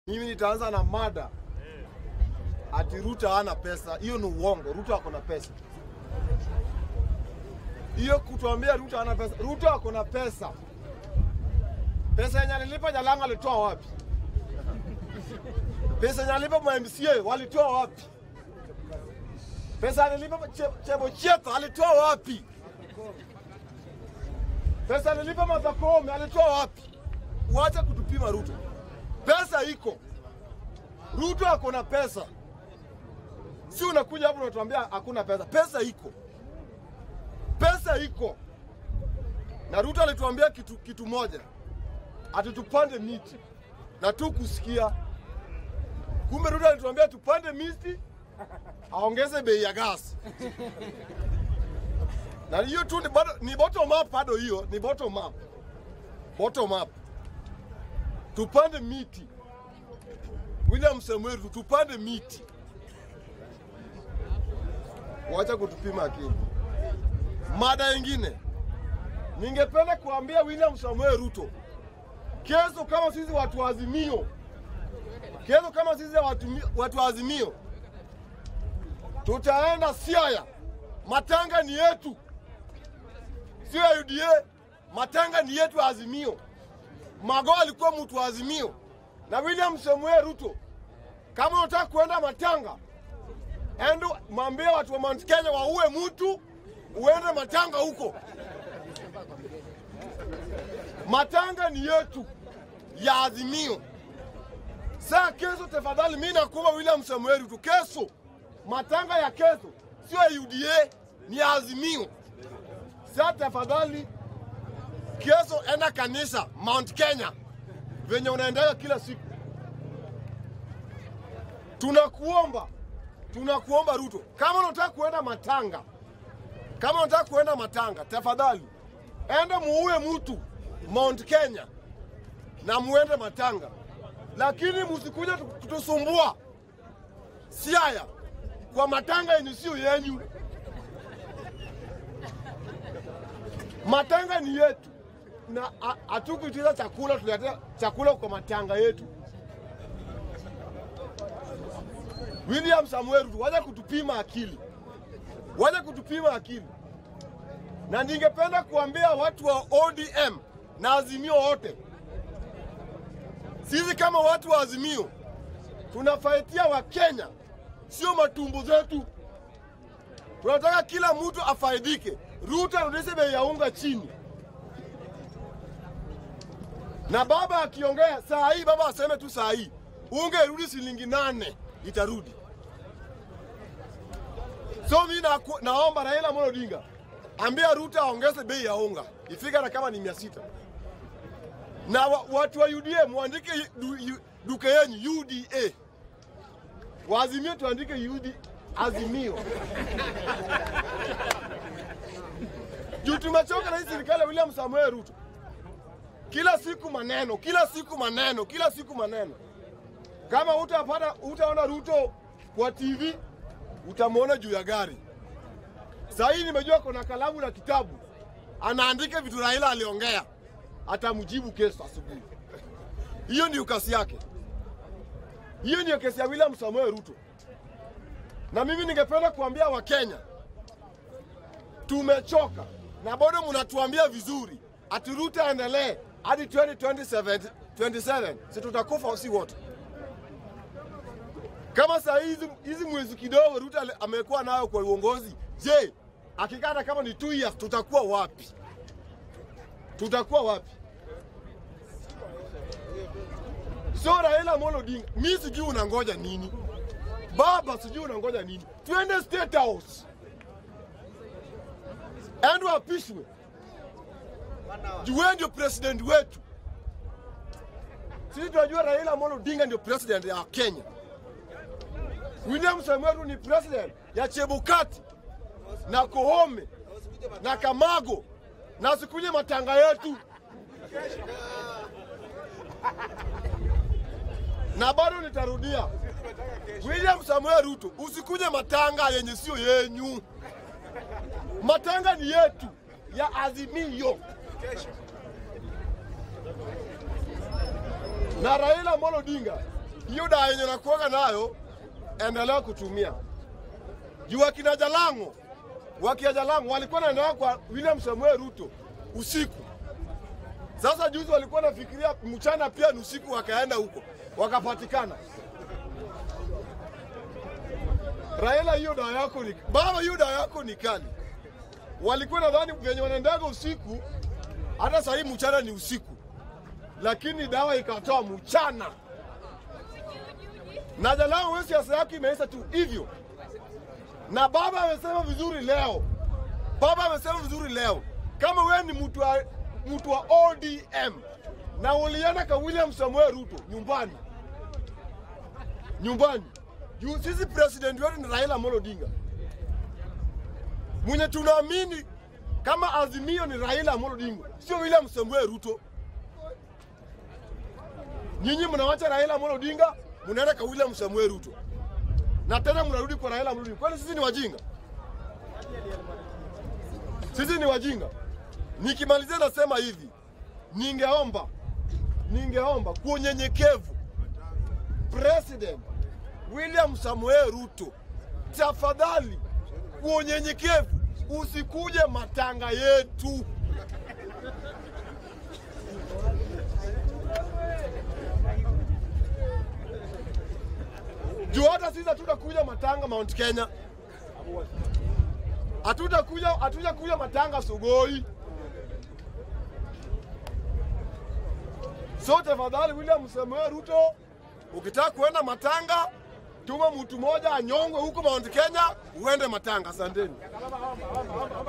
Mimi nitaanza na mada ati Ruto hana pesa. Hiyo ni uongo. Ruto ako na pesa. Hiyo kutuambia Ruto hana pesa. Ruto ako na pesa. Pesa yenye alilipa Jalanga alitoa wapi? Pesa yenye alilipa ma MCA walitoa wapi? Pesa alilipa Che- Chebocheto alitoa wapi? Pesa alilipa Martha Koome alitoa wapi? Wacha kutupima Ruto. Pesa iko. Ruto ako na pesa, si unakuja hapo unatuambia hakuna pesa. Pesa iko, pesa iko. Na Ruto alituambia kitu, kitu moja, ati tupande miti na tu kusikia. Kumbe Ruto alituambia tupande miti, aongeze bei ya gas na hiyo tu ni, bado, ni bottom up bado, hiyo ni bottom up, bottom up. Tupande miti William Samuel Ruto, tupande miti, wacha kutupima akili. Mada ingine, ningependa kuambia William Samuel Ruto, kesho kama sisi watu wa Azimio, kesho kama sisi watu, watu wa Azimio tutaenda Siaya, matanga ni yetu, sio ya UDA. Matanga ni yetu ya Azimio. Mago alikuwa mtu wa Azimio na William Samuel Ruto, kama unataka kuenda Matanga, endo mwambie watu wa Mount Kenya waue mtu, uende Matanga huko. Matanga ni yetu ya Azimio. Saa kesho, tafadhali, mimi nakuomba William Samuel Ruto, kesho matanga ya kesho sio ya UDA, ni ya Azimio. Saa tafadhali, kesho enda kanisa Mount Kenya venye unaendelea kila siku. Tunakuomba, tunakuomba Ruto, kama unataka kuenda matanga, kama unataka kuenda matanga, tafadhali enda muue mtu Mount Kenya na muende matanga, lakini msikuja kutusumbua Siaya kwa matanga yenye sio yenyu. Matanga ni yetu na hatukuitiza chakula, tuletea chakula kwa matanga yetu. William Samuel Ruto, waje kutupima akili, waje kutupima akili. Na ningependa kuambia watu wa ODM na Azimio wote, sisi kama watu wa Azimio tunafaitia Wakenya, sio matumbo zetu. Tunataka kila mtu afaidike. Ruto arudishe bei ya unga chini na baba akiongea saa hii, baba aseme tu saa hii unga irudi shilingi nane, itarudi. So mi na, naomba Raila Amolo Odinga ambia Ruto aongeze bei ya unga ifike hata kama ni mia sita na wa, watu wa UDA muandike du, yu, duka yenyu UDA, waazimio tuandike UD, Azimio juu tumechoka na hii serikali ya William Samuel Ruto kila siku maneno, kila siku maneno, kila siku maneno. Kama utapata utaona Ruto kwa TV, utamwona juu ya gari. Saa hii nimejua kuna kalamu na kitabu, anaandika vitu Raila aliongea, atamjibu kesho asubuhi. Hiyo ndio kasi yake, hiyo ndio kesi ya William Samuel Ruto. Na mimi ningependa kuambia Wakenya, tumechoka na bado mnatuambia vizuri ati Ruto aendelee hadi 2027 27, si tutakufa si wote? Kama saa hizi hizi mwezi kidogo Ruto amekuwa nayo kwa uongozi, je, akikata kama ni 2 years tutakuwa wapi? Tutakuwa wapi? So Raila Amolo Odinga, mi sijui unangoja nini baba, sijui unangoja nini? Tuende State House endo apishwe juu wewe ndio president wetu. Sisi tunajua Raila Amolo Odinga ndio president ya Kenya. William Samuel Ruto ni president ya Chebukati na Koome na Kamago na sikuje matanga yetu, na bado nitarudia, William Samuel Ruto, usikuje matanga yenye sio yenyu. Matanga ni yetu ya Azimio. na Raila Amolo Odinga hiyo dawa yenye nakuaga nayo, endelea kutumia. Juu akina Jalango, wakia Jalango walikuwa naendelea kwa William Samuel Ruto usiku. Sasa juzi walikuwa nafikiria mchana pia ni usiku, wakaenda huko wakapatikana. Raila, hiyo dawa yako ni baba, hiyo dawa yako ni kali. Walikuwa nadhani venye wanaendaga usiku, hata sahii mchana ni usiku, lakini dawa ikatoa mchana. Na Jalango, wewe siasa yako imeisha tu hivyo. Na baba amesema vizuri leo, baba amesema vizuri leo, kama wewe ni mtu wa, mtu wa ODM na ulienda kwa William Samuel Ruto nyumbani nyumbani juu sisi president wetu ni Raila Amolo Odinga mwenye tunaamini kama azimio ni Raila Amolo Odinga, sio William Samuel Ruto. Nyinyi mnawacha Raila Amolo Odinga, mnaenda kwa William Samuel Ruto na tena mnarudi kwa Raila Amolo Odinga. Kwani sisi ni wajinga? Sisi ni wajinga? Nikimalizia nasema hivi, ningeomba ningeomba kwa unyenyekevu President William Samuel Ruto, tafadhali kwa unyenyekevu usikuje matanga yetu. Juu hata sisi hatutakuja matanga Mount Kenya, hatutakuja hatutakuja matanga Sugoi. So tafadhali William Samuel Ruto, ukitaka kuenda matanga, tuma mtu mmoja anyongwe huko Mount Kenya, uende matanga. Asanteni.